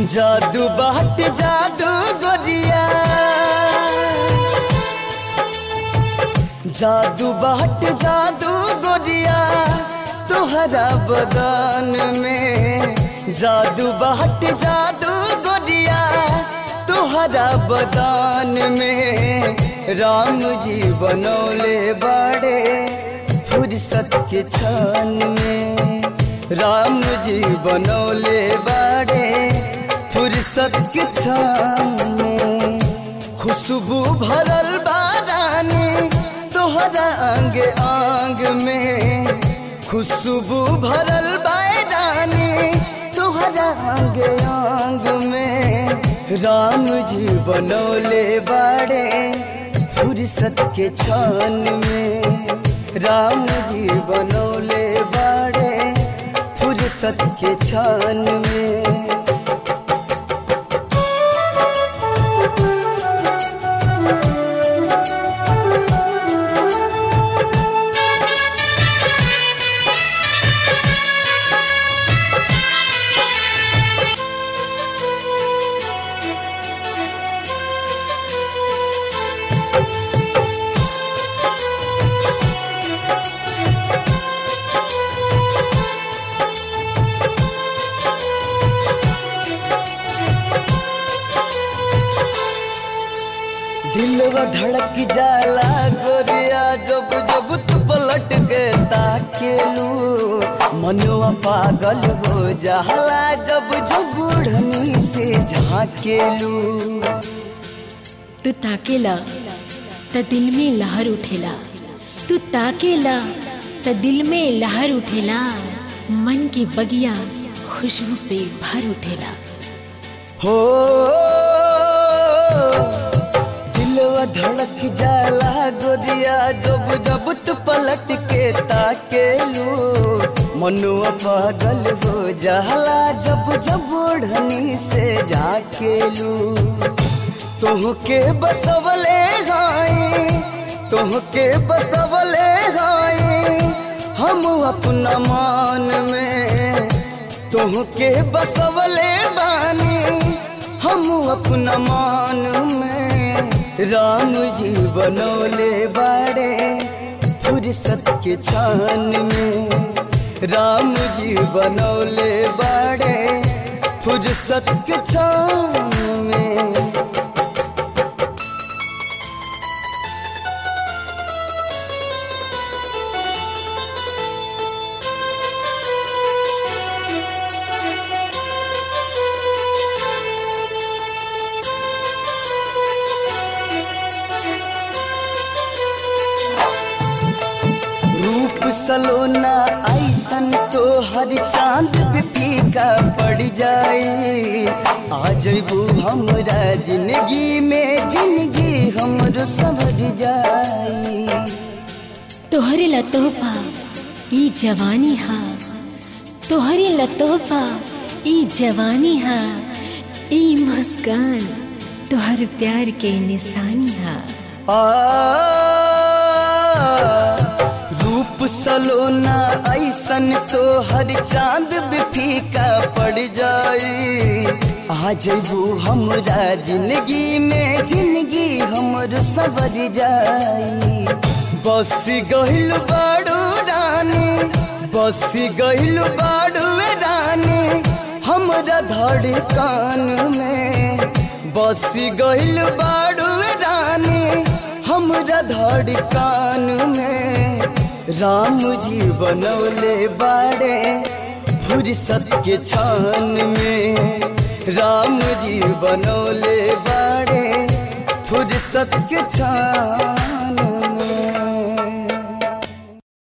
जादू बाट जादू गोरिया जादू बाट जादू गोरिया तोहरा बदन में जादू बाट जादू गोरिया तोहरा बदन में राम जी बनौले बड़े फुर्सत के क्षण में राम जी बनौले बड़े फुर्सत के क्षण में खुशबू भरल बारानी तोहरा अंग अंग में खुशबू भरल बारानी तोहरा अंग अंग में राम जी बनौले बड़े फुर्सत के क्षण में राम जी बनौले बड़े फुर्सत के क्षण में दिलवा धड़क जाला गोरिया जब जब तू पलट के ताकेलू मनवा पागल हो जाला जब जब बुढ़नी से झाकेलू तू ताकेला त दिल में लहर उठेला तू ताकेला त दिल में लहर उठेला मन के बगिया खुशबू से भर उठेला हो दिलवा धड़क जाला गोरिया जब जब तू पलट के ताकेलू मनुआ पागल हो जाला जब जब बुढ़नी से झाकेलू तुहके बसवले हाई तुहके बसवले हाई हम अपना मान में तुहके बसवले बानी हम अपना मान में राम जी बनौले बड़े फुर्सत के छान में राम जी बनौले बड़े फुर्सत के छान में रूप सलोना ऐसन तो हर चांद पे फीका पड़ जाए आ जबू हमरा जिंदगी में जिंदगी हमरो सवर जाए तोहरे ला तोहफा ई जवानी हा तोहरे ला तोहफा ई जवानी हा ई मुस्कान तोहर प्यार के निशानी हा आ रूप सलोना ऐसन तो हर चांद भी फीका पड़ जाए आ जबू हमरा जिंदगी में जिंदगी हमरो सवर जाई बस गहिल बाड़ू रानी बस गहिल बाड़ू रानी हमरा धड़कन में बस गहिल बाड़ू रानी हमरा धड़कन में राम जी बनौले बाड़े फुर्सत के छान में राम जी बनौले बाड़े फुर्सत के छान